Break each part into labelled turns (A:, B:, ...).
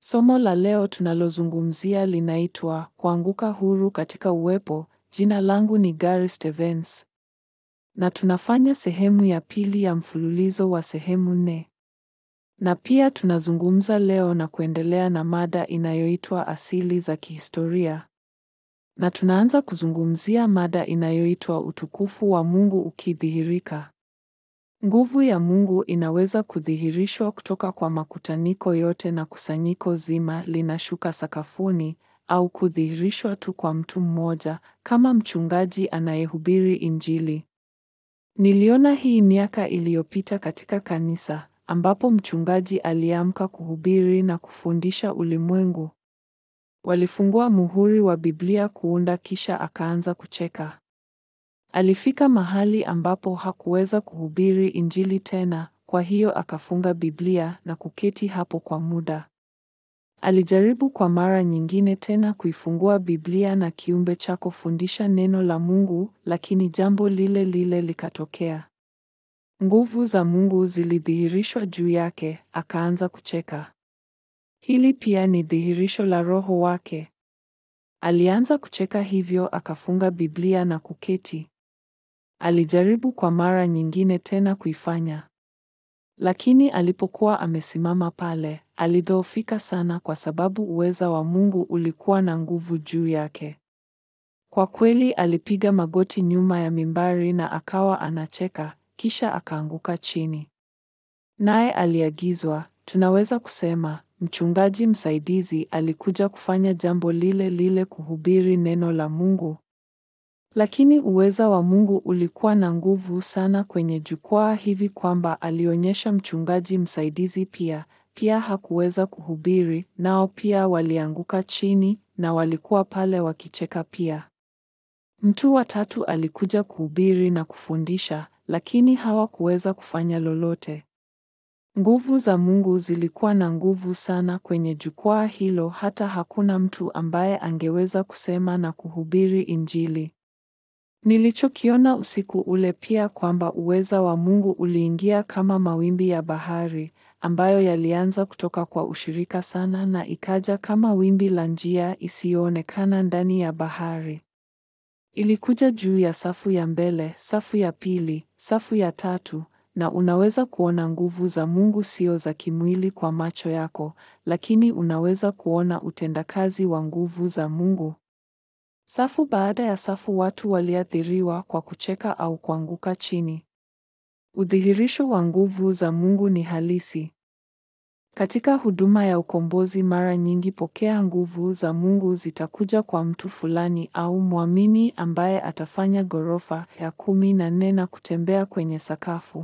A: Somo la leo tunalozungumzia linaitwa Kuanguka huru katika uwepo. Jina langu ni Gary Stevens. Na tunafanya sehemu ya pili ya mfululizo wa sehemu nne. Na pia tunazungumza leo na kuendelea na mada inayoitwa Asili za Kihistoria. Na tunaanza kuzungumzia mada inayoitwa Utukufu wa Mungu ukidhihirika. Nguvu ya Mungu inaweza kudhihirishwa kutoka kwa makutaniko yote na kusanyiko zima linashuka sakafuni au kudhihirishwa tu kwa mtu mmoja kama mchungaji anayehubiri Injili. Niliona hii miaka iliyopita katika kanisa ambapo mchungaji aliamka kuhubiri na kufundisha ulimwengu. Walifungua muhuri wa Biblia kuunda kisha akaanza kucheka. Alifika mahali ambapo hakuweza kuhubiri Injili tena, kwa hiyo akafunga Biblia na kuketi hapo kwa muda. Alijaribu kwa mara nyingine tena kuifungua Biblia na kiumbe cha kufundisha neno la Mungu, lakini jambo lile lile likatokea. Nguvu za Mungu zilidhihirishwa juu yake, akaanza kucheka. Hili pia ni dhihirisho la Roho wake. Alianza kucheka hivyo akafunga Biblia na kuketi. Alijaribu kwa mara nyingine tena kuifanya. Lakini alipokuwa amesimama pale, alidhoofika sana kwa sababu uweza wa Mungu ulikuwa na nguvu juu yake. Kwa kweli alipiga magoti nyuma ya mimbari na akawa anacheka, kisha akaanguka chini. Naye aliagizwa, tunaweza kusema, mchungaji msaidizi alikuja kufanya jambo lile lile kuhubiri neno la Mungu. Lakini uweza wa Mungu ulikuwa na nguvu sana kwenye jukwaa hivi kwamba alionyesha mchungaji msaidizi pia pia hakuweza kuhubiri, nao pia walianguka chini na walikuwa pale wakicheka pia. Mtu wa tatu alikuja kuhubiri na kufundisha, lakini hawakuweza kufanya lolote. Nguvu za Mungu zilikuwa na nguvu sana kwenye jukwaa hilo hata hakuna mtu ambaye angeweza kusema na kuhubiri Injili. Nilichokiona usiku ule pia kwamba uweza wa Mungu uliingia kama mawimbi ya bahari ambayo yalianza kutoka kwa ushirika sana na ikaja kama wimbi la njia isiyoonekana ndani ya bahari. Ilikuja juu ya safu ya mbele, safu ya pili, safu ya tatu na unaweza kuona nguvu za Mungu sio za kimwili kwa macho yako, lakini unaweza kuona utendakazi wa nguvu za Mungu. Safu baada ya safu watu waliathiriwa kwa kucheka au kuanguka chini. Udhihirisho wa nguvu za Mungu ni halisi. Katika huduma ya ukombozi mara nyingi pokea nguvu za Mungu zitakuja kwa mtu fulani au mwamini ambaye atafanya ghorofa ya kumi na nne na kutembea kwenye sakafu.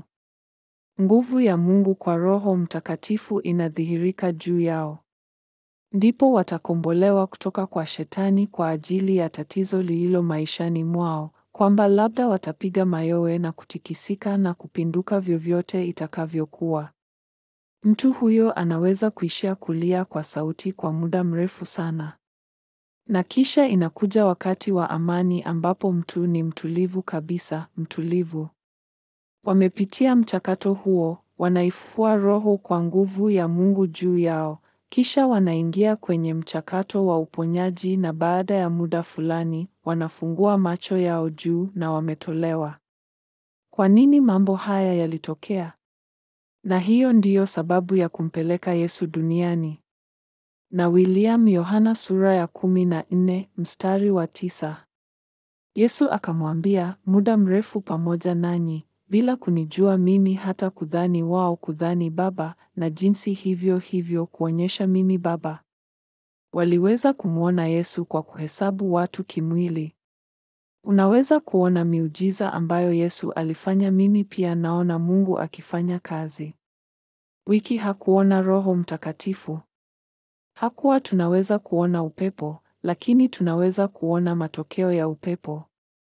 A: Nguvu ya Mungu kwa Roho Mtakatifu inadhihirika juu yao. Ndipo watakombolewa kutoka kwa Shetani kwa ajili ya tatizo lililo maishani mwao, kwamba labda watapiga mayowe na kutikisika na kupinduka vyovyote itakavyokuwa. Mtu huyo anaweza kuishia kulia kwa sauti kwa muda mrefu sana. Na kisha inakuja wakati wa amani ambapo mtu ni mtulivu kabisa, mtulivu. Wamepitia mchakato huo, wanaifufua roho kwa nguvu ya Mungu juu yao. Kisha wanaingia kwenye mchakato wa uponyaji na baada ya muda fulani, wanafungua macho yao juu na wametolewa. Kwa nini mambo haya yalitokea? Na hiyo ndiyo sababu ya kumpeleka Yesu duniani. Na William Yohana sura ya kumi na nne mstari wa tisa. Yesu akamwambia, muda mrefu pamoja nanyi bila kunijua mimi hata kudhani wao kudhani Baba na jinsi hivyo hivyo kuonyesha mimi Baba. Waliweza kumwona Yesu kwa kuhesabu watu kimwili. Unaweza kuona miujiza ambayo Yesu alifanya, mimi pia naona Mungu akifanya kazi. Wiki hakuona Roho Mtakatifu. Hakuwa tunaweza kuona upepo, lakini tunaweza kuona matokeo ya upepo.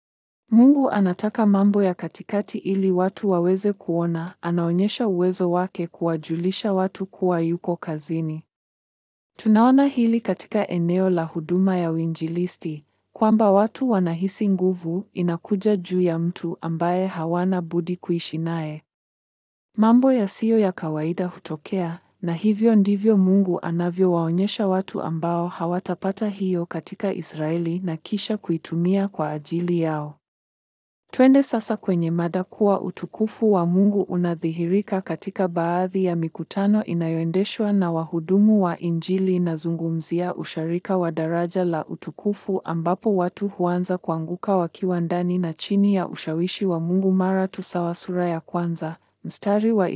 A: Mungu anataka mambo ya katikati ili watu waweze kuona, anaonyesha uwezo wake kuwajulisha watu kuwa yuko kazini. Tunaona hili katika eneo la huduma ya uinjilisti, kwamba watu wanahisi nguvu inakuja juu ya mtu ambaye hawana budi kuishi naye. Mambo yasiyo ya kawaida hutokea, na hivyo ndivyo Mungu anavyowaonyesha watu ambao hawatapata hiyo katika Israeli na kisha kuitumia kwa ajili yao. Twende sasa kwenye mada kuwa utukufu wa Mungu unadhihirika katika baadhi ya mikutano inayoendeshwa na wahudumu wa Injili. Inazungumzia usharika wa daraja la utukufu ambapo watu huanza kuanguka wakiwa ndani na chini ya ushawishi wa Mungu mara tu sawa sura ya kwanza mstari wa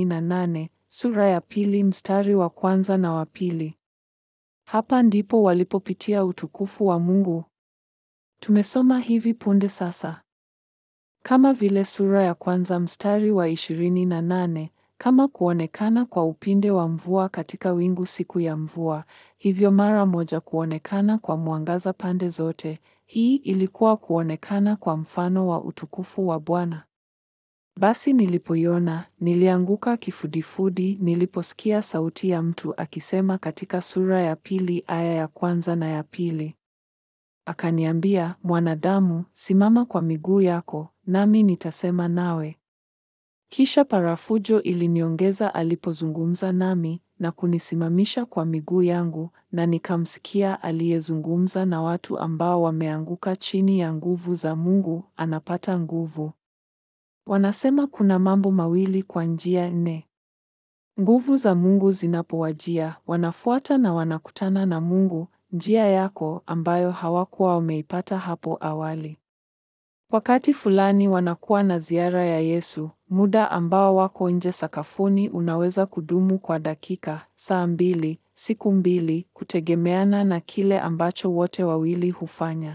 A: 28, sura ya pili mstari wa kwanza na wa pili. Hapa ndipo walipopitia utukufu wa Mungu. Tumesoma hivi punde sasa. Kama vile sura ya kwanza mstari wa 28, kama kuonekana kwa upinde wa mvua katika wingu siku ya mvua, hivyo mara moja kuonekana kwa mwangaza pande zote. Hii ilikuwa kuonekana kwa mfano wa utukufu wa Bwana. Basi nilipoiona, nilianguka kifudifudi niliposikia sauti ya mtu akisema katika sura ya pili aya ya kwanza na ya pili. Akaniambia, mwanadamu, simama kwa miguu yako, nami nitasema nawe. Kisha parafujo iliniongeza alipozungumza nami na kunisimamisha kwa miguu yangu, na nikamsikia aliyezungumza na watu ambao wameanguka chini ya nguvu za Mungu, anapata nguvu. Wanasema kuna mambo mawili kwa njia nne. Nguvu za Mungu zinapowajia, wanafuata na wanakutana na Mungu, njia yako ambayo hawakuwa wameipata hapo awali. Wakati fulani wanakuwa na ziara ya Yesu, muda ambao wako nje sakafuni unaweza kudumu kwa dakika, saa mbili, siku mbili, kutegemeana na kile ambacho wote wawili hufanya.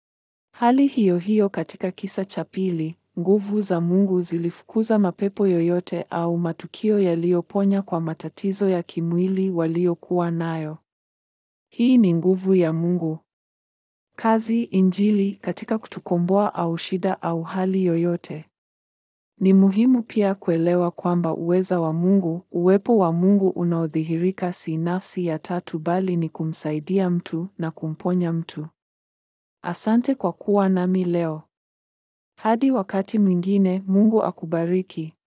A: Hali hiyo hiyo katika kisa cha pili, nguvu za Mungu zilifukuza mapepo yoyote au matukio yaliyoponya kwa matatizo ya kimwili waliokuwa nayo. Hii ni nguvu ya Mungu. Kazi Injili katika kutukomboa au shida au hali yoyote. Ni muhimu pia kuelewa kwamba uweza wa Mungu, uwepo wa Mungu unaodhihirika si nafsi ya tatu bali ni kumsaidia mtu na kumponya mtu. Asante kwa kuwa nami leo. Hadi wakati mwingine, Mungu akubariki.